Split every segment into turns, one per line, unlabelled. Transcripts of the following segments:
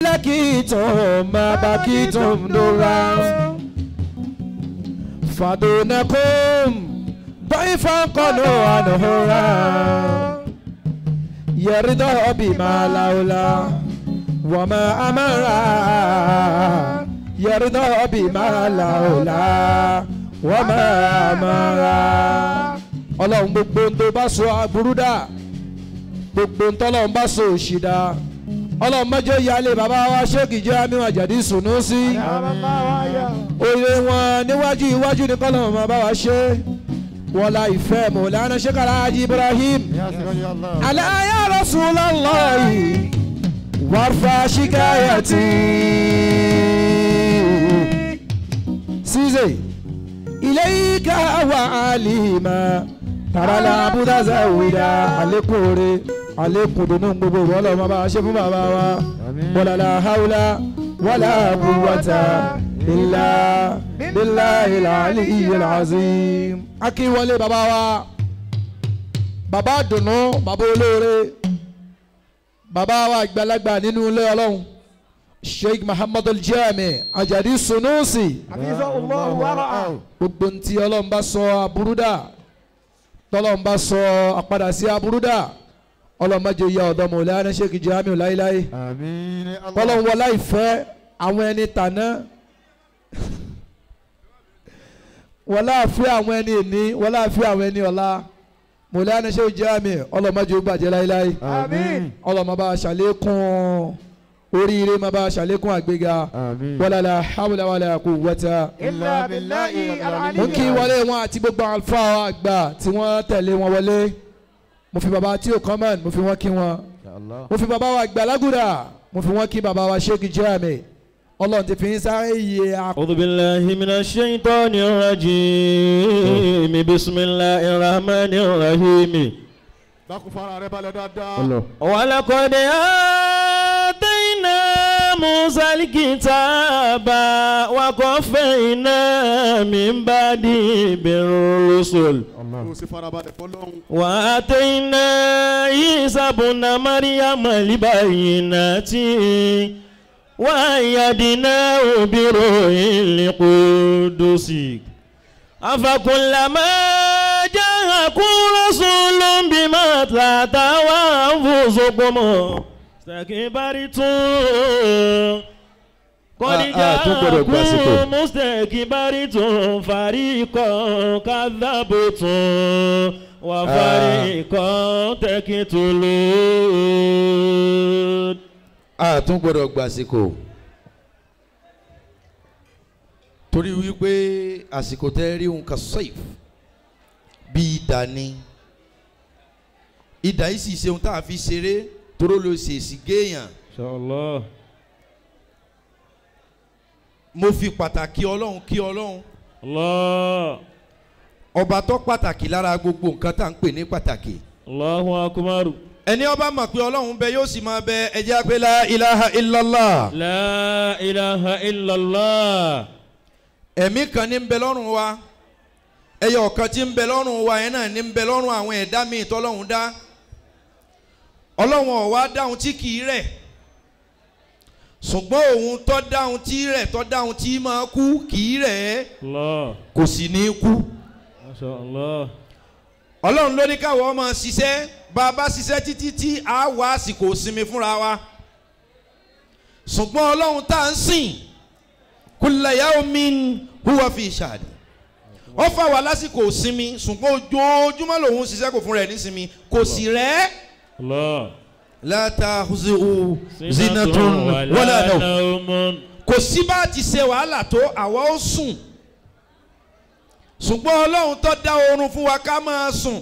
لكيتم ما بكيتم درا فدونكم ضيفا قالوا نهرا يرضى بما لولا وما أمرا يرضى بما لولا وما أمرا ọlọ́run gbogbo ń tó bá so aburú dà gbogbo ń tọ́lọ́run bá so òṣì dà ọlọ́run mọ́jọ́ ìyáálé bàbá wa ṣéèkì jẹ́ àmì àjàdí sùnú sí òye wọn níwájú iwájú ní kọ́lọ́run máa bá wa ṣe wọ́n la ìfẹ́ mọ̀lánà ṣékàrà ajé Ibrahim aláya Rasulullahi wàrfà ṣíkáyàtì ṣíṣe ilayka wa alima tarala abuda zawida alekun ore alekun dunu gbogbo wọlọ ma bá a ṣe fún bàbá wa wàlàlà haula wàlà quwwata illa billahi al-aliyyil azim. akínwọlé bàbá wa bàbá dùnú bàbá olóore bàbá wa àgbàlagbà nínú ilé ọlọ́run sheikh muhammadu aljami ajadi sunusi
Hafizahullahu wa ra'ah.
gbogbo ntí ọlọ́run bá sọ aburúdà tọ́lọ́run bá sọ àpadà sí aburúdà ọlọ́run má jẹ́ ìyá ọ̀dọ́ mọ̀lẹ́yìn sheikh jamiu láíláí
Àmín.
ọlọ́run wọlá ìfẹ́ àwọn ẹni tàná wọlá àfẹ́ àwọn ẹni èní wọlá àfẹ́ àwọn ẹni ọ̀la mọ̀lẹ́yìn sheikh jamiu ọlọ́run má jẹ́ ó bàjẹ́ láíláí
Àmín.
ọlọ́run má bá a ṣàlékún oríire má bá a ṣàlékún àgbéga
Àmín.
wala la hawla wala quwwata
Illa billahi al-ali.
mo kí wọlé wọn àti gbogbo àwọn àlùfáà àgbà tí wọ́n tẹ̀lé wọn wọlé mo fi bàbá tí ò kọ́mọ̀n mo fi wọ́n kí wọn mo fi bàbá wa àgbà lágùdà mo fi wọ́n kí bàbá wa ṣéèkì jẹ́àmì ọlọ́run ti fi ń sáré iye àpò.
أعوذ بالله من الشيطان الرجيم بسم الله الرحمن الرحيم
Dákun fara rẹ balẹ̀ dáadáa.
ولقد آتينا موسى الكتاب وقفينا من بعده بالرسل
Kò sí fara balẹ̀ fọlọ́run.
وآتينا عيسى ابن مريم البينات وأيدناه بروح القدس أفكلما جاءكم رسول بما لا تهوى أنفسكم استكبرتم قد
Ah, ah, tún gbọ́dọ̀ gbàsíkò.
جاءكم مستكبرتم فريقا كذبتم وفريقا تقتلون
a tún gbọ́dọ̀ gbàsíkò torí wípé àsìkò tẹ́ rí òun ka sọ́ìf bí idà ni idà yìí sì ṣe ohun tá a fi ṣeré toró ló ṣèṣì géèyàn
إن شاء الله
mo fi pàtàkì ọlọ́run kí ọlọ́run
الله
ọba tó pàtàkì lára gbogbo nǹkan tá à ń pè ní pàtàkì
الله أكبر
ẹni ọba mọ̀ pé ọlọ́run bẹ yóò sì máa bẹ ẹjẹ́ pé la ilaha illallah
لا إله إلا الله
ẹ̀mí kan ní ń bẹ lọ́rùn wa ẹyọ ọ̀kan tí ń bẹ lọ́rùn wa yẹn náà ní ń bẹ lọ́rùn àwọn ẹ̀dá míì tọ́lọ́run dá ọlọ́run ó wá dáhùn tí kì í rẹ̀ ṣùgbọ́n òun tó dáhùn tí rẹ̀ tó dáhùn tí máa kú kì í rẹ̀
الله
kò sì ní kú
ما شاء الله
ọlọ́run ló ní káwọ́ máa ṣiṣẹ́ bá a bá ṣiṣẹ́ títí tí a wá àsìkò sinmi fúnra wa ṣùgbọ́n ọlọ́run tá à ń sìn kulla yawmin huwa fi sha'ni ó fà wá lásìkò sinmi ṣùgbọ́n ojoojúmọ́ lòun ṣiṣẹ́ kò fún rẹ̀ ní sinmi kò sì rẹ̀
الله
la ta'khuzuhu zinatun wala nawm
نوم
kò sí bá a ti ṣe wàhálà tó àwa ó sùn ṣùgbọ́n ọlọ́run tó dá oorun fún wa ká máa sùn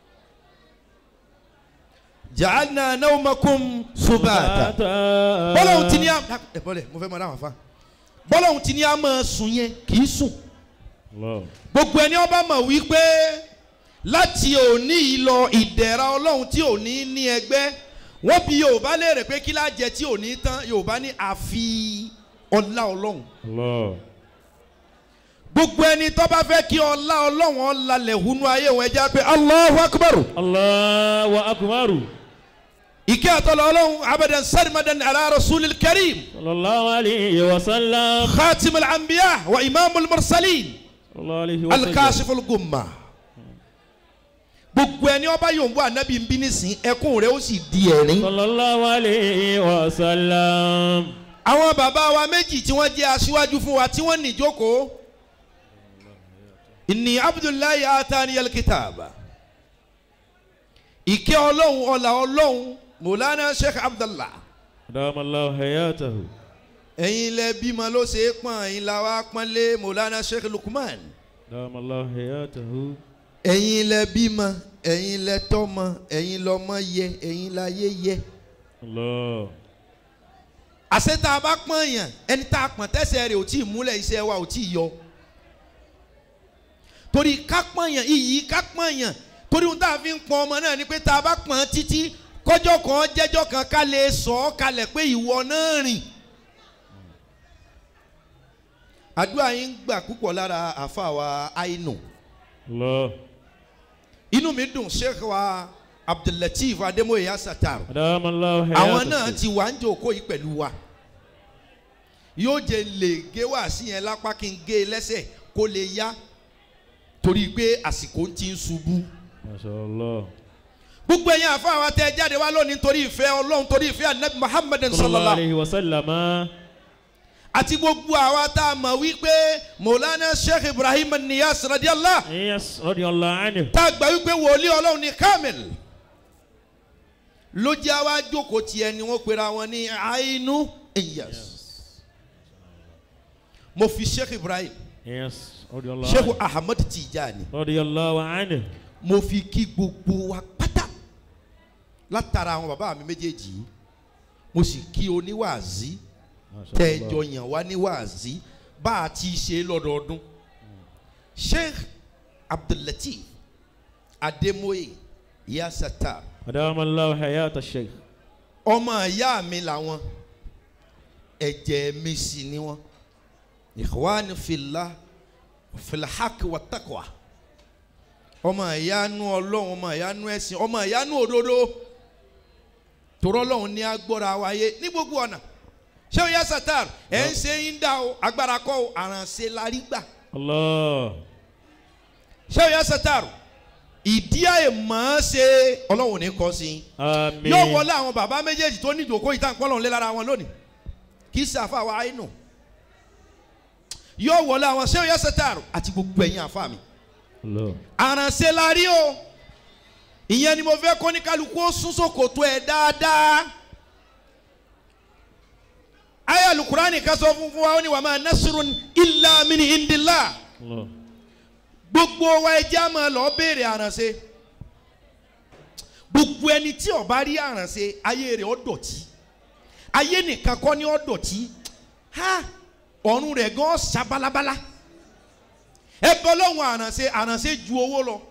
ja'alna nawmakum subata bọ́lọ́hún ti ní a ẹ bọ́lẹ̀ mo fẹ́ mọ dáhùn afa bọ́lọ́hún ti ní a máa sùn yẹn kì í sùn
الله
gbogbo ẹni ọba mọ̀ wípé láti òní yìí lọ ìdẹ̀ra ọlọ́run tí ò ní ní ẹgbẹ́ wọ́n bi yorùbá léèrè pé kí lájẹ tí ò ní tán yorùbá ní àfi ọlá ọlọ́run
الله
gbogbo ẹni tó bá fẹ́ kí ọlá ọlọ́run ọ̀làlẹ̀ hunu ayé wọn ẹja pé Allahu Akbar
الله أكبر
ìkẹ́ àtọ́lọ́ ọlọ́run abadan sarimadan ala rasulil karim
صلى الله عليه وسلم
khatim al-anbiya wa imam al-mursalin
صلى الله عليه وسلم
al-kashif al-gumma gbogbo ẹni ọba yòówù anabi ń bí nísìn ẹkún rẹ̀ ó sì di ẹ̀rín.
صلى الله عليه وسلم
àwọn bàbá wa méjì tí wọ́n jẹ́ aṣíwájú fún wa tí wọ́n ní ìjókòó ìní abdullahi atani alkitaba ìkẹ́ ọlọ́run ọlà ọlọ́run mọ̀lánà sheikh abdullah
أدام الله حياته
ẹ̀yin lẹ bímọ ló ṣe é pọ́n ẹ̀yin la wá pọ́nlé mọ̀lánà sheikh lukman
أدام الله حياته
ẹ̀yin lẹ bímọ ẹ̀yin lẹ tọ́mọ ẹ̀yin lọ́mọ yẹ ẹ̀yin la yé yẹ
الله
àṣẹ tá a bá pọ́n yàn ẹni tá a pọ́n tẹ́sẹ̀ rẹ̀ ò tí ì múlẹ̀ iṣẹ́ wa ò tí ì yọ torí ká pọ́n yàn iyì ká pọ́n yàn torí ohun tá a fi ń pọ́n ọmọ náà ni pé tá a bá pọ́n títí kọjọ́ kan jẹ́jọ́ kan ká lè sọ ọ́ kalẹ̀ pé ìwọ náà rìn àdúrà yín ń gbà púpọ̀ lára àfa wa àìnù
الله
inú mi dùn sheikh wa abdullateef ademoye asatar
أدام الله
àwọn náà
حياته
ti wà ń jòkó yìí pẹ̀lú wa yóò jẹ lè gé wá sí yẹn lápá kí n gé e lẹ́sẹ̀ kó lè yá torí pé àsìkò ti ń ṣubú
ما شاء الله
gbogbo ẹ̀yin àfa wa tẹ jáde wá lónìí torí ìfẹ́ ọlọ́run torí ìfẹ́ anabi muhammed
صلى الله
sallallahu
عليه وسلم
àti gbogbo àwa tá a mọ̀ wípé maulana sheikh ibrahim niyas radiyallah
يس رضي الله عنه
tá a gbà wípé wòlíì ọlọ́run ní kamil ló jẹ́ àwa jókòó tiẹ̀ ni wọ́n pera wọn ní ainu iyas mo fi sheikh ibrahim
يس رضي الله
sheikh
عنه
ahmed tijani
رضي الله عنه
mo fi kí gbogbo wa pátá látara àwọn bàbá mi méjèèjì yìí mo sì kí oníwàásí
ما شاء
tẹ́ẹ̀jọ
الله
yàn wá níwàásí bá a ti ṣe lọ́dọọdún sheikh abdullateef ademoye yasata
أدام الله حياة الشيخ
ọmọ ìyá mi làwọn ẹ̀jẹ̀ mi sì ni wọn ikhwani fillah filhaq wa taqwa ọmọ ìyanu ọlọ́run ọmọ ìyanu ẹ̀sìn ọmọ ìyanu òdodo torọ́ ọlọ́run ní agbọ́ra wáyé ní gbogbo ọ̀nà ṣé o yá satar ẹ̀ ń ṣe ń dá o agbára kọ́ o àrànṣe la rí gbà
الله
ṣé o yá satar ìdí àìmọ̀ ṣe ọlọ́run ní kọ́ sí i
آمين
yóò wọlé àwọn bàbá méjèèjì tó ní ìdòkó yìí tá à ń pọ́n lọ́n lé lára wọn lónìí kì í ṣe àfa wa àìnù yóò wọlé àwọn ṣé o yẹ sẹtàrù àti gbogbo ẹ̀yin àfa mi
الله
àrànṣe la rí o ìyẹn ni mo fẹ́ kó ní kálukú ó sún sòkòtò ẹ̀ dáadáa ayé alukurani ká sọ fún fún wa ó ní wàá máa nasirun illa min indillah
الله
gbogbo wa ẹ jẹ́ àmọ́ lọ béèrè àrànṣe gbogbo ẹni tí ó bá rí àrànṣe ayé rẹ̀ ó dọ̀tí ayé nìkan kọ́ ni ó dọ̀tí ha ọ̀run rẹ̀ gan ṣá balabala ẹ bọ́ lọ́hùn àrànṣe àrànṣe ju owó lọ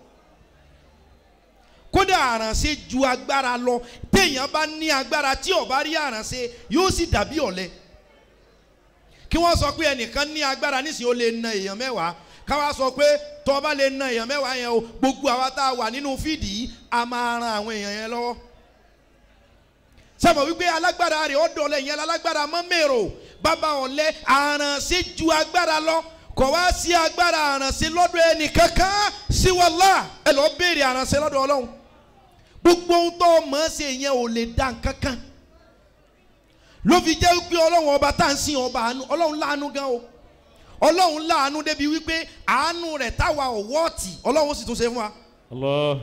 kódà àrànṣe ju agbára lọ téèyàn bá ní agbára tí ó bá rí àrànṣe yóò sì dàbí ọ̀lẹ kí wọ́n sọ pé ẹnìkan ní agbára nísìnyí ó lè na èèyàn mẹ́wàá káwá sọ pé tó o bá lè na èèyàn mẹ́wàá yẹn o gbogbo àwa tá a wà nínú fídì yìí a máa ran àwọn èèyàn yẹn lọ́wọ́ sọmọ wípé alágbára rẹ̀ ó dọ̀lẹ́ yẹn alágbára mọ́ mèrò bàbá ọ̀lẹ́ àrànṣe ju agbára lọ kò wá sí agbára àrànṣe lọ́dọ̀ ẹnì kankan sí wàllá ẹ lọ́ọ́ béèrè àrànṣe lọ́dọ̀ ọlọ́run gbogbo ohun tó o mọ̀ ọ́ ṣe yẹn ò lè dá nǹkan kan ló fi jẹ́ wípé ọlọ́run ọba tá à ń sìn ọba àánú ọlọ́run láàánú gan o ọlọ́run láàánú débi wípé àánú rẹ̀ táwa ò wọ́ọ̀tì ọlọ́run sì tún ṣe fún wa.
الله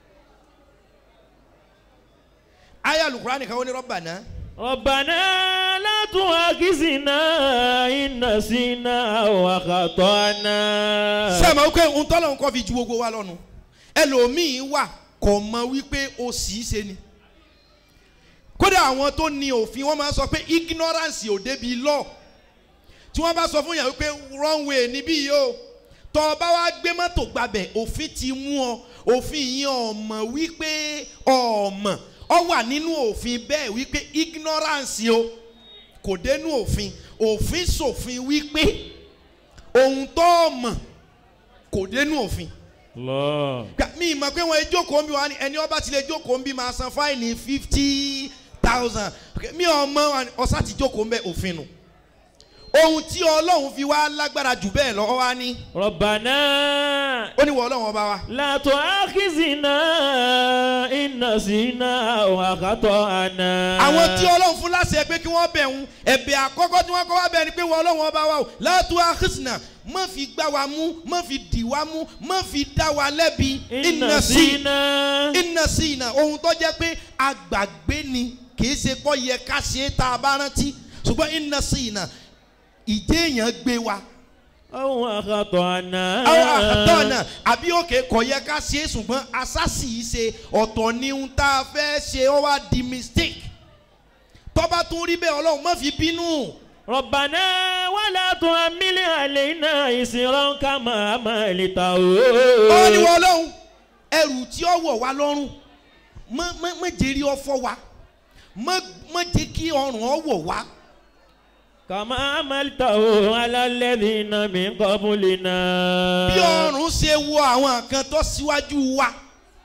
ayé alukura nìkan ó ní rọ́bà náà.
ربنا لا تؤاخذنا إن نسينا أو أخطأنا
sẹ́mi wípé ohun tọ́lọ́run kọ́ fi ju gbogbo wa lọ́nu ẹlòmíín wà kò mọ wípé o sì í ṣe ni kódà àwọn tó ní òfin wọ́n máa ń sọ pé ignorance ò débi law tí wọ́n bá sọ fún yàn wípé wrong way níbí yìí o tọ́ ọ bá wá gbé mọ́tò gbabẹ̀ òfin ti mú ọ òfin yìí ọmọ wípé ọmọ ọ wà nínú òfin bẹ́ẹ̀ wípé ignorance o kò dénú òfin òfin ṣòfin wípé ohun tó mọ̀ kò dénú òfin
الله
Gbà, mi mọ̀ pé wọ́n jókòó ń bí wa ni ẹni ọba ti lè jókòó ń bí máa san fáìní fifty thousand mi ò mọ wa ni, ọ̀sá ti jókòó ń bẹ òfin nù ohun tí ọlọ́run fi wá lágbára jù bẹ́ẹ̀ lọ́wọ́ wá ní
ربنا
ó ní wọ ọlọ́run ọba wa
لا تؤاخذنا إن نسينا أو أخطأنا
àwọn tí ọlọ́run fún láṣẹ pé kí wọ́n bẹ̀ ń ẹ̀bẹ̀ àkọ́kọ́ tí wọ́n kọ́ wá bẹ̀ ni pé wọ́n ọlọ́run ọba wa o látú àkísìnà má fi gbá wa mú má fi dì wá mú má fi dá wa lẹ́bi
إن
iná sí
نسينا
iná sí iná ohun tó jẹ́ pé àgbàgbé ni kìí ṣe kọ́ yẹ ká ṣe é tá a bá rántí ṣùgbọ́n iná sí iná ìjẹ́ èèyàn gbé wa
أو أخطأنا
àwọn àkàtọ́ náà àbí òkè kọ̀ yẹ ká ṣe é ṣùgbọ́n asásì yìí ṣe ọ̀tọ̀ ni ohun tá a fẹ́ ṣe ó wá di mistake tọ́ba tún rí bẹ́ẹ̀ ọlọ́run má fi bínú
ربنا ولا تحمل علينا إصرا كما حملته
ó ní wọ́n ọlọ́run ẹrù tí ó wọ̀ wá lọ́rùn má má má jẹ́ rí ọ fọ́ wa má má jẹ́ kí ọrùn ọ wọ̀ wá
كما حملته على الذين من قبلنا
bí ọrùn ṣe wọ àwọn kan tó síwájú wa.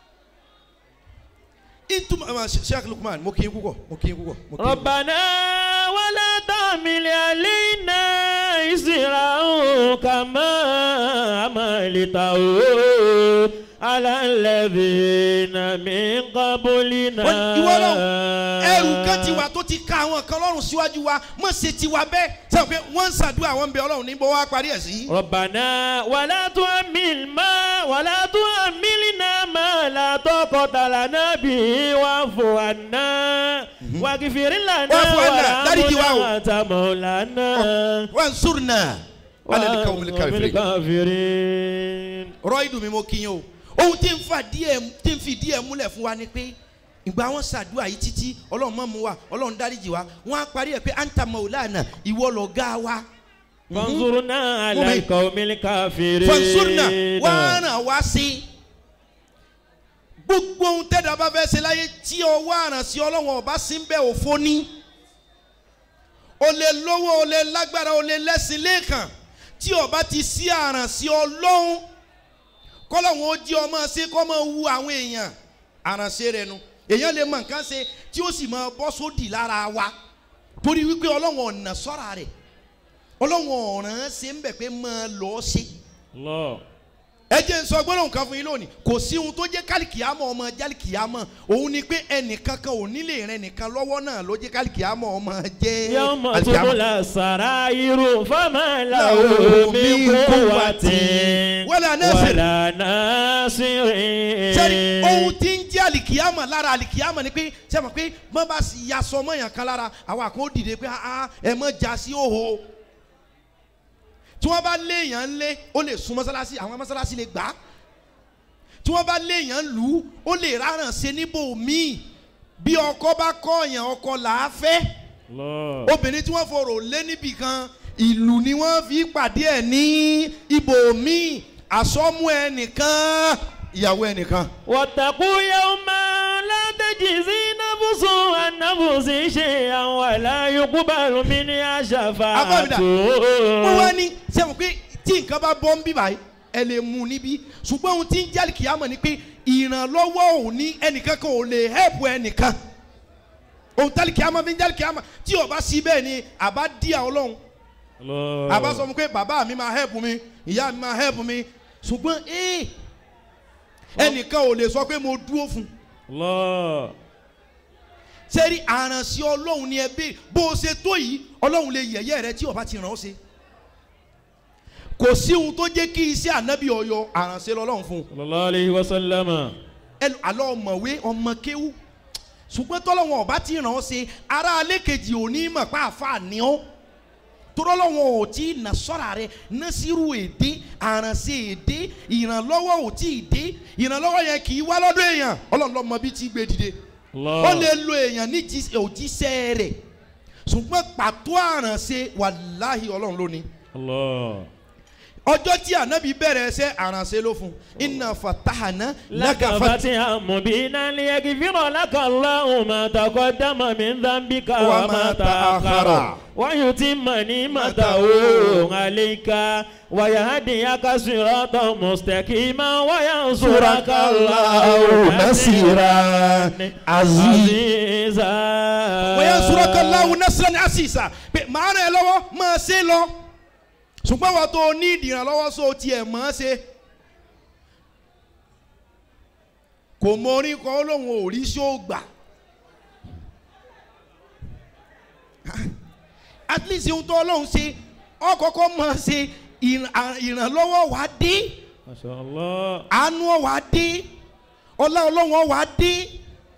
ìtumọ̀ sheikh lukman mo kí n púpọ̀ mo kí n púpọ̀ mo kí n púpọ̀.
ربنا ولا تحمل علينا إصرا كما حملته على الذين من قبلنا
Wọ́n- ìwọ Ọlọ́run, ẹrù kan ti wà tó ti ka àwọn kan lọ́rùn síwájú wa mọ̀ ṣe ti wa bẹ́ẹ̀ sọ pé wọ́n ń ṣàdúrà wọ́n ń bẹ ọlọ́run níbo wá parí ẹ̀ sí.
ربنا ولا تحمل ما ولا تحملنا ما لا طاقة لنا به واعف عنا واغفر لنا
واعف عنا. dáríjì wa o.
وارحمنا وأنت مولانا
wọ́n surna alẹ́ ní káwọn
وأنت
káfíìrì.
بالكافرين
rọ ìdùn mi mo kí yín o ohun tí ń fa díẹ̀ tí ń fi díẹ̀ múlẹ̀ fún wa ni pé ìgbà wọn ṣàdúrà yìí títí ọlọ́run mọ̀ mú wa ọlọ́run dáríjì wa wọ́n á parí ẹ̀ pé anta maulana ìwọ lọ̀gá wa.
فانظرنا على
Mumi.
القوم الكافرين
fansurna wọ́n ràn wá sí gbogbo ohun tẹ́lẹ̀ bá fẹ́ ṣe láyé tí ọwọ́ àrànṣe ọlọ́run ọba sí ń bẹ òfo ní o lè lówó o lè lágbára o lè lẹ́sìn lẹ́ẹ̀kan tí ọba ti sí àrànṣe ọlọ́run kọ́lọ́hún ó jí ọmọ ṣe kọ́ mọ́ wu àwọn èèyàn àrànṣe rẹ̀ nu èèyàn lè mọ nǹkan ṣe tí ó sì máa bọ́ sódì lára wa torí wípé ọlọ́run ọ̀nà sọ́ra rẹ̀ ọlọ́run ọ̀ràn ṣe ń bẹ̀ pé máa lọ́ọ́ ṣe
الله
ẹ jẹ́ n sọ gbọ́dọ̀ nǹkan fún yín lónìí kò sí ohun tó jẹ́ kálíkìámọ̀ ọmọ jálíkìámọ̀ òun ni pé ẹnìkan kan ò nílé rẹ nìkan lọ́wọ́ náà ló jẹ́ kálíkìámọ̀ ọmọ jẹ́
يوم
àlìkìámọ̀.
تبلى السرائر فما له
له
من
من
قوة
قوة ولا ناصر.
ولا ناصر
sẹ́ni ohun tí ń jẹ́ àlìkìámọ̀ lára àlìkìámọ̀ ni pé sẹ́mi pé mọ́ bá sì yasọ mọ́yàn kan lára àwọn àkó dìde pé ah ẹ mọ́ já sí òhò tí wọ́n bá léèyàn ń lé ó lè sun mọ́sálásí àwọn mọ́sálásí lè gbà á tí wọ́n bá léèyàn lù ú ó lè ráràn ṣe níbò míì bí ọkọ bá kọ̀ọ̀yàn ọkọ là á fẹ́
الله
obìnrin tí wọ́n forò lé níbì kan ìlú ni wọ́n fi pàdé ẹ̀ ní ibò míì àsọmú ẹnìkan ìyàwó ẹnìkan.
واتقوا يوما لا تجزي نفس عن نفس شيئا ولا يقبل منها شفاعة
wọ́n wá ní sẹ́wọ̀n pé tí nǹkan bá bọ́ ń bí báyìí ẹ lè mú un níbí ṣùgbọ́n ohun tí ń jálì kìámọ̀ ni pé ìrànlọ́wọ́ òun ní ẹnìkan kan ò lè hẹ́pù ẹnìkan ohun tálì kìámọ̀ fi ń jálì kìámọ̀ tí ó bá sí bẹ́ẹ̀ ni àbá díà ọlọ́run
الله
àbá sọ fún pé bàbá mi máa hẹ́pù mi ìyá mi máa hẹ́pù mi ṣùgbọ́n ee ẹnìkan ò lè sọ pé mo dúró fún un
الله
sẹ́rí àrànṣe ọlọ́run ni ẹ bẹ́ẹ̀ bó o ṣe tó yìí ọlọ́run lè yẹ̀yẹ́ rẹ tí ó bá ti ràn ọ́ ṣe kò sí ohun tó jẹ́ kí iṣẹ́ ànábì ọyọ àrànṣe lọ́lọ́run fún un
صلى الله عليه وسلم
Ẹl- àlọ́ ọmọwé ọmọ kéwú ṣùgbọ́n tọ́lọ́wọ́n ọba ti ràn ọ́ ṣe ará alẹ́ kejì ò ní mọ̀ pa àfa ni ọ́ torọ́lọ́wọ́n ò tí ì nà sọ́ra rẹ násìrù èdè àrànṣe èdè ìrànlọ́wọ́ ò tí ì dé ìrànlọ́wọ́ yẹn kì í wá lọ́dọ̀ èèyàn ọlọ́run lọ́mọ bí tí gbé dìde ó
الله
lè lo èèyàn ní jí- òjíṣẹ́ rẹ̀ ṣùgbọ́n pàtó àrànṣe wàláhì ọlọ́run lónìí
الله
ọjọ́ tí ànábì bẹ̀rẹ̀ ẹsẹ̀ àránṣẹ́ ló fún iná fatahana
لك
lagafati
فتحا مبينا ليغفر لك الله ما تقدم من ذنبك
وما
وما
تأخر.
تأخر ويتم نعمته عليك ويهديك صراطا مستقيما وينصرك الله نصيرا عزيزا
wọ́n yẹn sọ̀rọ̀ kan láwù nẹ́sìlẹ̀ ní àṣìṣà pé màá ràn ẹ́ lọ́wọ́ máa ṣe lọ ṣùgbọ́n wọ́n tó ní ìdìrànlọ́wọ́ sọ tiẹ̀ máa ṣe kò mọ orin kan ó lóun ò rí ṣó gbà at least ohun tó ọlọ́run ṣe ọkọ̀ọ̀kọ̀ máa ṣe ìràn- ìrànlọ́wọ́ wá dé
ما شاء الله
àánú wá dé ọlá ọlọ́run wá dé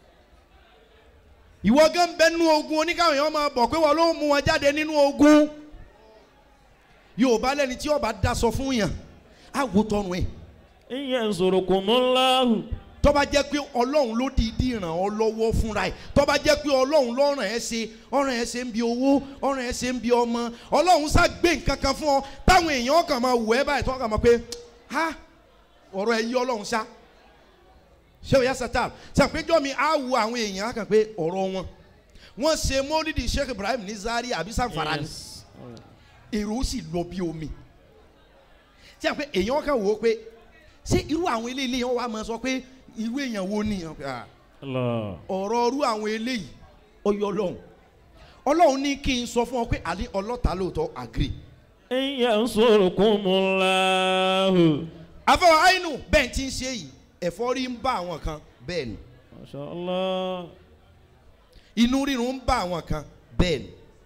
ìwọ gan bẹ nínú ogun oníkàwọn èèyàn máa bọ̀ pé wọ́n ló mú wọn jáde nínú ogun yorùbá lẹni tí ọba daṣọ fún yàn á wo tọrùn ẹ
إن ينصركم الله
tọ́ba jẹ́ pé ọlọ́run ló dìídì ràn ọ́ lọ́wọ́ fúnra ẹ̀ tọ́ba jẹ́ pé ọlọ́run ló ràn ẹ́ ṣe ọ̀ràn ẹ̀ ṣe ń bi owó ọ̀ràn ẹ̀ ṣe ń bi ọmọ ọlọ́run sá gbé nǹkan kan fún ọ táwọn èèyàn kàn máa wù ẹ́ báyìí tó kàn máa pé ha ọ̀rọ̀ ẹ̀ yí ọlọ́run sá ṣé o yá sátá ṣàpéjọ́ mi á wu àwọn èèyàn á kàn pé ọ̀rọ̀ wọn wọ́n ṣe mọ́lídìí Sheikh Ibrahim ní Zaria àbí Zamfara ni
Yes.
èrò sì lọ bí omi tí a pé èèyàn kan wò ó pé ṣé irú àwọn eléyìí yẹn wà máa sọ pé irú èèyàn wo ni Ah,
الله
ọ̀rọ̀ irú àwọn eléyìí ọyọ ọlọ́run ọlọ́run ní kí n sọ fún ọ pé àlẹ́ ọlọ́ta lóòótọ́ agree
إن ينصركم الله
afọwọ́ àìnù bẹ́ẹ̀ ti ń ṣe yìí ẹ̀fọ́rí ń bá àwọn kan bẹ́ẹ̀ ni
ما شاء الله
inú rírun ń bá àwọn kan bẹ́ẹ̀ ni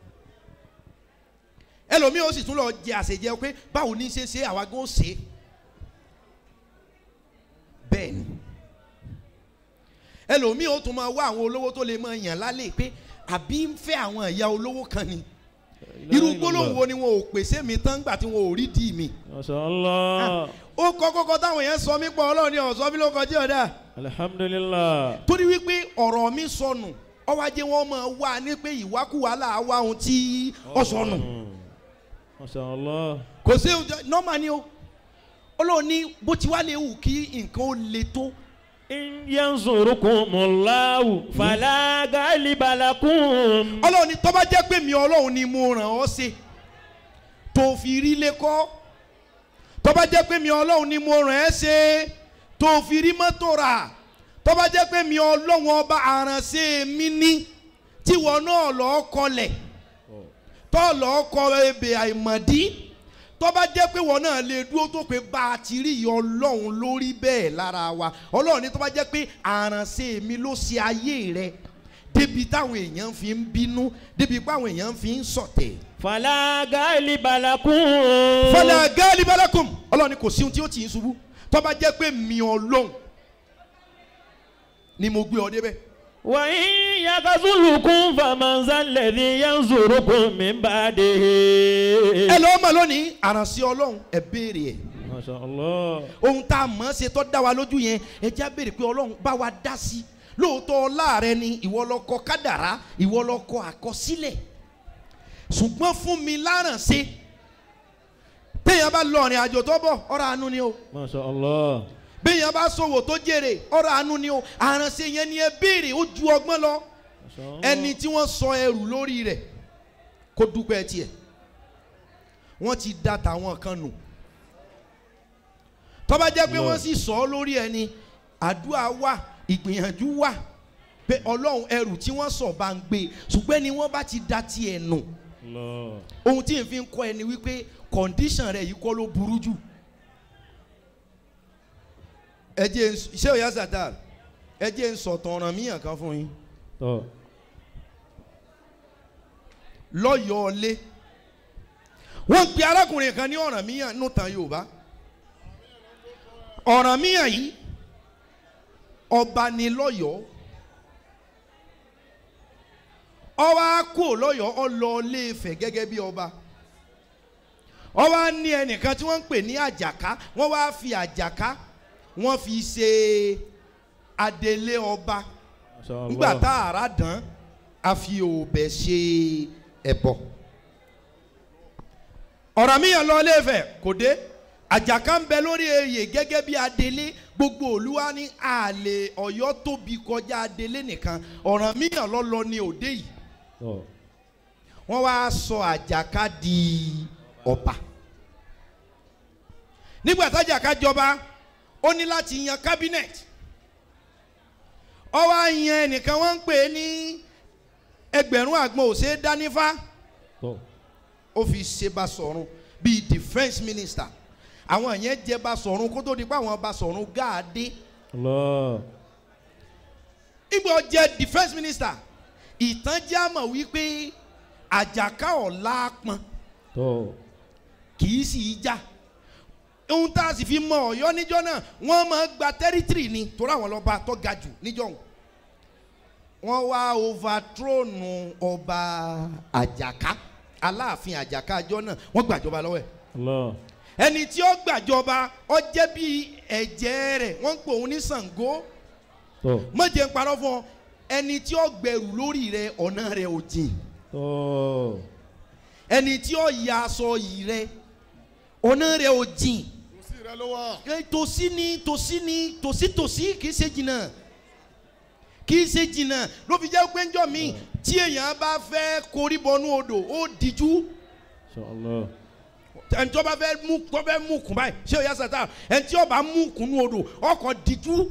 ẹlòmíì ó sì tún lọ jẹ àṣejẹ pé báwo ní í ṣe ṣe àwa gan ó ṣe é bẹ́ẹ̀ ni ẹlòmíì ó tún máa wá àwọn olówó tó lè máa yàn lálẹ́ pé àbí ń fẹ́ àwọn ìyá olówó kan ni irú gbólóhùn wo ni wọn ò pèsè mi tán gbà tí wọn ò rí dì mí
ما شاء الله
ó kọ́ kọ́kọ́ táwọn yẹn sọ mí pọ̀ ọlọ́run ni ọ̀sọ́ mi ló kọjá ọ̀dà
الحمد لله
torí wípé ọ̀rọ̀ mi sọnù ọwọ́ ajé wọn máa wá ní pé ìwákùwà là á wá ohun tí ó sọnù
ما شاء الله
kò sí nọ́mà ni o ọlọ́run ní bó ti wá lè wù kí nǹkan ó le tó
إن ينصركم الله فلا غالب لكم
ọlọ́run ní tọ́ba jẹ́ pé mi ọlọ́run ni mo ràn ọ́ sí tó fi rí lé kọ́ tọ́ba jẹ́ pé mi ọlọ́run ni mo ràn ẹ́ ṣe tó fi rí mọ́tò rà tọ́ba jẹ́ pé mi ọlọ́run ọba àránṣẹ́ mi ní tíwọ náà lọ́ọ́ kọlẹ̀ tọ́ lọ́ọ́ kọ ebè àìmọ̀dí tọ́ba jẹ́ pé wọn náà lè dúró tó pé bá a ti rí ìyá ọlọ́run lórí bẹ́ẹ̀ lára wa ọlọ́run ní tọ́ba jẹ́ pé àránṣẹ́ mi ló ṣe ayé rẹ débi táwọn èèyàn fi ń bínú débi páwọn èèyàn fi ń sọ̀tẹ̀.
فلا غالب لكم
fọlá gáàlì balakum ọlọ́run ní kò sí ohun tí ó tì í ṣubú tọ́ba jẹ́ pé mi ọlọ́run ni mo gbé ọ débẹ̀.
وإن يخذلكم فمن ذا الذي ينصركم من بعده
ẹ lọ́ọ́ mọ̀ lónìí àránṣẹ́ ọlọ́run ẹ béèrè ẹ̀
ما شاء الله
ohun tá a mọ̀ ọ́ ṣe tó dá wa lójú yẹn ẹ já béèrè pé ọlọ́run bá wa dá sí i lóòótọ́ ọlá rẹ ni ìwọ ló kọ kádàrá ìwọ ló kọ àkọsílẹ̀ ṣùgbọ́n fún mi lárànṣe téèyàn bá lọ ọ̀rìn àjò tó bọ̀ ọ̀rọ̀ àánú ni o
ما شاء الله
béèyàn bá ṣòwò tó jèrè ọ̀rọ̀ àánú ni o àrànṣe yẹn ni ẹ béèrè ó ju ọgbọ́n lọ
ما شاء الله
ẹni tí wọ́n sọ ẹrù lórí rẹ̀ kó dúpẹ́ tiẹ̀ wọ́n ti da tàwọn kan nù tó bá jẹ́ pé
Lord.
wọ́n sì sọ ọ́ lórí ẹni àdúrà wà ìgbìyànjú wà pé ọlọ́run ẹrù tí wọ́n sọ bá ń gbé ṣùgbọ́n ni wọ́n bá ti da tiẹ̀ nù
الله
ohun tí n fi ń kọ́ ẹni wípé kọ̀ǹdíṣàn rẹ̀ yìí kọ́ ló burú jù ẹ jẹ́ n- ṣé o yá sàtà ẹ jẹ́ ń sọ̀tàn ọ̀ràn míyàn kan fún yín
tó
lọ́yọ̀ọ́ lé wọ́n pe arákùnrin kan ní ọ̀ràn míyàn nù tán yorùbá ọ̀ràn míyàn yìí ọba ni lọ́yọ̀ọ́ ọba kú lọ́yọ̀ọ́ ọlọ ilé Ifẹ̀ gẹ́gẹ́ bí ọba ọba ní ẹnìkan tí wọ́n ń pè ní àjàká wọ́n wá fi àjàká wọ́n fi ṣe adelé ọba
Masha Allah.
nígbà tá àrà dán a fi òbẹ̀ ṣe ẹbọ ọ̀rọ̀ mi yàn lọ Ilé-Ifẹ̀ kò dé àjàká ń bẹ lórí oyè gẹ́gẹ́ bí adelé gbogbo olúwa ní àlè ọ̀yọ́ tóbi kọjá adelé nìkan ọ̀ràn míyàn lọ́lọ́ ní òde yìí
tọ́
wọ́n wá sọ àjàká di ọba nígbà tájàká jọba ó ní láti yan cabinet ó wá yan ẹnìkan wọ́n ń pè é ní ẹgbẹ̀rún àgbọn òsè dánífá
tọ́
ó fi ṣe Basọ̀run bíi defence minister àwọn yẹn jẹ Basọ̀run kó tó di pé àwọn Basọ̀run gáàdé
Allah
ìgbà jẹ defence minister ìtàn jẹ́ àmọ̀ wípé àjàká ọ̀la pọn
tọ́
kì í sì í já ohun tá a sì fi mọ Ọ̀yọ́ níjọ́ náà wọ́n máa gba tẹrítírì ni torí àwọn lọ́ba tó ga jù níjọ́ òun wọ́n wá overthrone ọba àjàká aláàfin àjàká àjọ náà wọ́n gbàjọba lọ́wọ́ ẹ̀
Allah
ẹni tí ó gbàjọba ó jẹ́ bí ẹ̀jẹ̀ rẹ̀ wọ́n ń pè òun ní Ṣàngó
tọ́
mọ̀jẹ̀ ń parọ́ fún ọ ẹni tí ó gbẹrù lórí rẹ̀ ọ̀nà rẹ̀ ò jìn
tọ́
ẹni tí ó ya aṣọ yìí rẹ̀ ọ̀nà rẹ̀ ò jìn
kò sí rẹ ló wà.
ẹ, tòsí ni tòsí ni tòsí tòsí kì í ṣe jìnnà kì í ṣe jìnnà ló fi jẹ́ pé ńjọ́ mi tí èèyàn bá fẹ́ korí bọnú odò ó díjú
inshallah
ẹni tí ó bá fẹ́ mú tó fẹ́ mú kùn báyìí ṣé o yà sàtà ẹni tí ó bá mú kùn nú odò ọkọ̀ díjú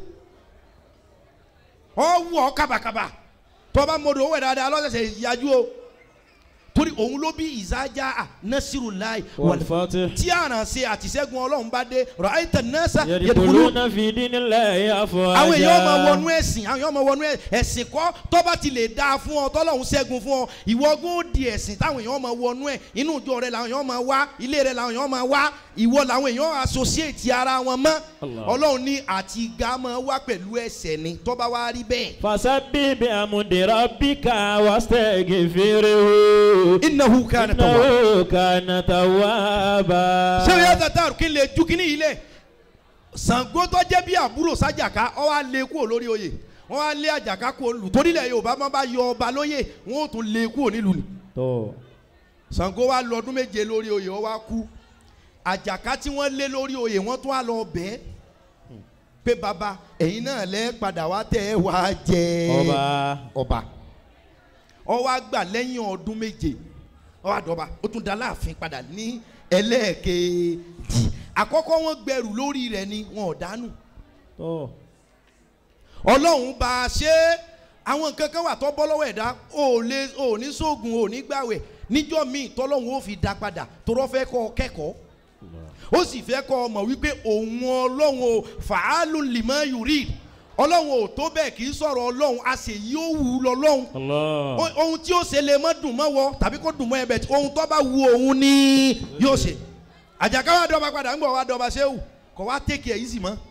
ọ wù ọ kábàkábà tó bá mọdò owó ẹ̀ dáadáa lọ́sẹ̀sẹ̀ yájú o torí òun ló bí ìzájá nasirulayi
wal fatih
tí àrànṣe àtìṣẹ́gun ọlọ́run bá dé ra'ayta an-nasa yadkhuluna
yadkhuluna fi dinillahi afwaja
àwọn èèyàn máa wọnú ẹ̀sìn àwọn èèyàn máa wọnú ẹ̀- ẹ̀sìn kọ́ tó bá ti lè dáa fún ọ tọ́lọ́hún ṣẹ́gun fún ọ ìwọ gún ó di ẹ̀sìn táwọn èèyàn máa wọnú ẹ̀ inú ìjọ rẹ làwọn èèyàn máa wá ilé rẹ làwọn èèyàn máa wá ìwọ làwọn èèyàn associate ara wọn mọ́
Allah.
ọlọ́run ní àti ga máa wá pẹ̀lú ẹ̀ṣẹ̀ ni tó bá wá rí bẹ́ẹ̀.
fasabbih bihamdi rabbika wastaghfirhu
innahu kana tawwaba.
innahu kana tawwaba
ṣé o yà tata kí n lè ju kíní yìí lẹ̀ Ṣàngó tó jẹ́ bí àbúrò sájàká ọ wá lé kúrò lórí oyè wọ́n wá lé àjàká kúrò lù torílẹ̀ Yorùbá máa bá yọ ọba lóyè wọ́n ó tún lé kúrò nílùú ni
tọ́
Ṣàngó wá lọ ọdún méje lórí oyè ó wá kú àjàká tí wọ́n lé lórí oyè wọ́n tún wá lọ bẹ́ẹ̀ pé baba ẹ̀yin náà lẹ́ padà wá tẹ̀ ẹ́ wá jẹ
ọba
ọba ó wá gbà lẹ́yìn ọdún méje ó wá dọba ó tún da láàfin padà ní ẹlẹ́ẹ̀kejì àkọ́kọ́ wọ́n gbẹrù lórí rẹ̀ ni wọn ò dánù
tọ́
ọlọ́run bá a ṣe é àwọn nǹkan kan wà tó bọ́ lọ́wọ́ ẹ̀dá ò lè ò ní sóògùn ò ní gbàwẹ̀ níjọ́ míì tọ́lọ́run ó fi dá padà torọ́ fẹ́ kọ́ ọ kẹ́kọ̀ọ́ ó sì fẹ́ kọ́ ọ mọ̀ wípé òun ọlọ́run ò fàálù lìmọ́ yùrí ọlọ́run ò tó bẹ́ẹ̀ kì í sọ̀rọ̀ ọlọ́run a sì yí ó wù ú lọ́lọ́run
Allah
O- ohun tí ó ṣe lè mọ́ dùn mọ́ wọ tàbí kó dùn mọ́ ẹ bẹ̀ tí ohun tó bá wu òun ni yóò ṣe àjàká wa dọba padà ń gbọ́ wa dọba ṣéwù kọ́ wa tẹ́kì ẹ̀ yìí sì mọ́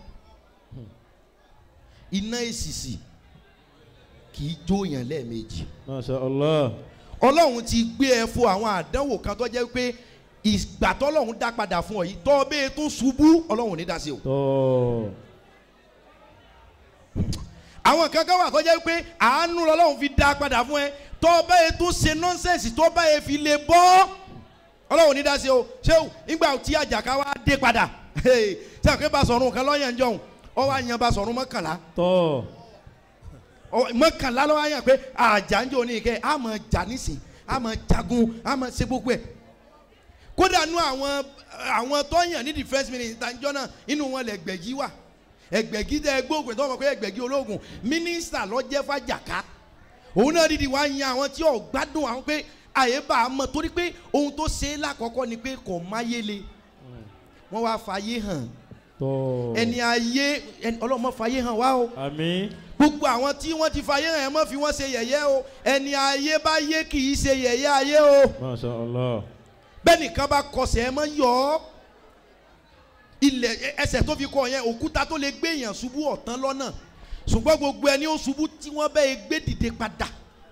iná èsìsì kì í jó yàn lẹ́ẹ̀mejì
masha Allah
ọlọ́run ti gbé ẹ fún àwọn àdánwò kan tó jẹ́ pé ìgbà tọ́lọ́run dá padà fún ọ yìí tọ́ bẹ́ẹ̀ tún ṣubú ọlọ́run ò ní dá sí o
tọ́
àwọn kan kan wà tó jẹ́ pé àánú lọ́lọ́run fi dá padà fún ẹ tọ́ bẹ́ẹ̀ tún ṣe nọ́nsẹ̀nsì tọ́ bẹ́ẹ̀ fi lè bọ́ ọlọ́run ní dá sí o ṣé o nígbà tí àjàká wa dé padà ṣé àpé Basọ̀run kan lọ́yàn jọ̀hún ọ wá yan Basọ̀run mọ́kànlá
tọ́
ọ- mọ́kànlá lọ́wọ́ yàn pé àjàǹjọ́ ní ìkẹ́ a máa jà nísìn a máa jagun a máa ṣe gbogbo ẹ̀ kódà nú àwọn àwọn tó yàn ní defence minister njọ́ náà inú wọn lè gbẹ̀gí wà ẹgbẹ̀gí tẹ gbóògùn tó mọ̀ pé ẹgbẹ̀gí ológun mínísítà ló jẹ́ fàjàká òun náà dídì wá yan àwọn tí ò gbádùn àwọn pé àyè bá a mọ̀ torí pé ohun tó ṣe é lákọ̀ọ́kọ́ ni pé kò máyé le wọ́n wá fàyè hàn
tọ́
ẹni ayé ẹni ọlọ́mọ fàyè hàn wá o
àmín
gbogbo àwọn tí wọ́n ti fàyè hàn ẹ̀ mọ́ fi wọ́n ṣe yẹ̀yẹ́ o ẹni ayé bá yé kì í ṣe yẹ̀yẹ́ ayé o
masha Allah
bẹ́ẹ̀ nìkan bá kọsẹ̀ ẹ mọ́ yọ ọ́ ilẹ̀ ẹ- ẹsẹ̀ tó fi kọ yẹn òkúta tó lè gbé èèyàn ṣubú ọ̀tán lọ́nà ṣùgbọ́n gbogbo ẹni ó ṣubú tí wọ́n bẹ́ẹ̀ gbé dìde padà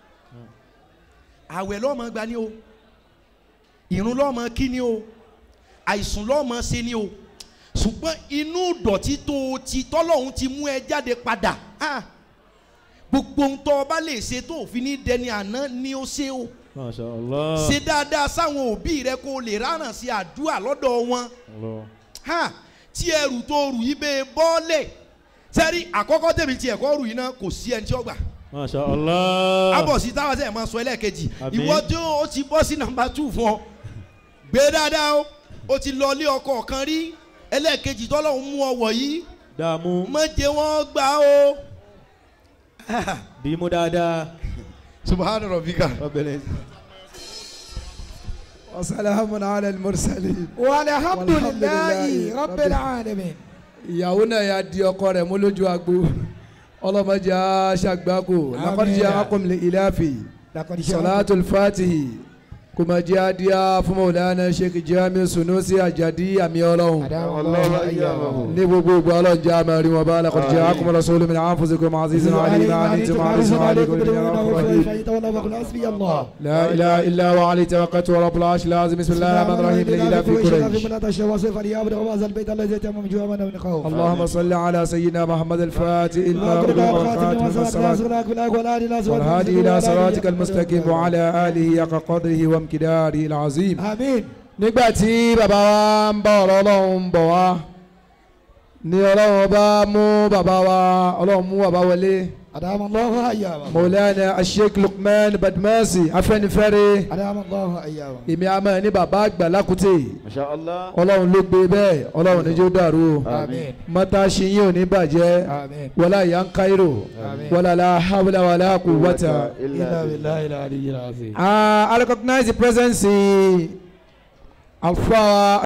àwẹ̀ lọ́mọ gba ni o ìrun lọ́mọ kí ni o àìsùn lọ́mọ ṣe ni o ṣùgbọ́n inú dọ̀tí tó o ti tọ́lọ́hún ti mú ẹ jáde padà ah, gbogbo ohun tó o bá lè ṣe tó o fi ní dẹni àná ni ó ṣe o
masha Allah
ṣe dáadáa sáwọn òbí rẹ kó o lè ráràn sí àdúrà lọ́dọ̀ wọn
Allah
ha tí ẹrù tó rù yí bẹ́ẹ̀ bọ́ọ̀lẹ̀ sẹ́rí àkọ́kọ́ tèmi tiẹ̀ kọ́ rù yìí náà kò sí ẹni tí ó gbà
masha allah.
abọ̀sí táwa sẹ́yìn máa sọ ẹlẹ́ẹ̀kejì
Àmín.
ìwọ tí ó ti bọ́ sí nàmbà tù fún ọ gbé dáadáa o ó ti lọ ilé ọkọ kan rí ẹlẹ́ẹ̀kejì tọ́lọ́hún mú ọ wọ̀ yìí
dààmú
má jẹ́ wọ́n gbà o.
bí mo dáadáa.
subahana rabbika.
وسلام على المرسلين
والحمد
والحمد
لله
لله
رب
رب
العالمين
ìyàwó náà yà di ọkọ rẹ̀ mú lójú agbo ọlọmọdé aṣàgbákò lakọdíjà akọmọlẹ ìlàfẹ
لقد
salatul fatihi kùmàjẹ adìyà fún mọ̀lánà sheikh jami sunusi ajadi àmì ọlọ́run
أدام الله أيامه
ní gbogbo ìgbà ọlọ́run jẹ́ àmì rí wọn bá lakọdíjà akọmọlẹ sọlọ mi náà fúnṣe kò máa ṣiṣẹ́ náà àlè náà ní tí máa rí sọ́nà àlè kò ní ní
حسبي الله
لا إله إلا هو عليه توكلت ورب العرش العظيم بسم الله الرحمن الرحيم لإله في قريش
من الشيء وصف ليعبد وهذا البيت الذي تم جوا من من خوف
اللهم صل على سيدنا محمد الفاتح المغلوب والخاتم والصلاة والهادي إلى صراطك المستقيم وعلى آله حق قدره وامتداره العظيم
آمين
nígbà tí bàbá wa ń bá ọ̀rọ̀ ọlọ́run bọ̀ wá ní ọlọ́run bá mú bàbá wa ọlọ́run mú bàbá wọlé
أدام الله أيامه
Maulana Sheikh Lukman Badmasi Afẹ́nifẹ́re
أدام الله أيامه
èmi a máa ní bàbá àgbà lákùtè
masha allah.
ọlọ́run ló gbé bẹ́ẹ̀ ọlọ́run níjó dàrú o
آمين
mọ́tà ṣiyín ò ní bàjẹ́
آمين
wọlá ìyá ń káírò
آمين
wọlá la hawla wala quwwata.
إلا بالله العلي العظيم
I recognize the presence of our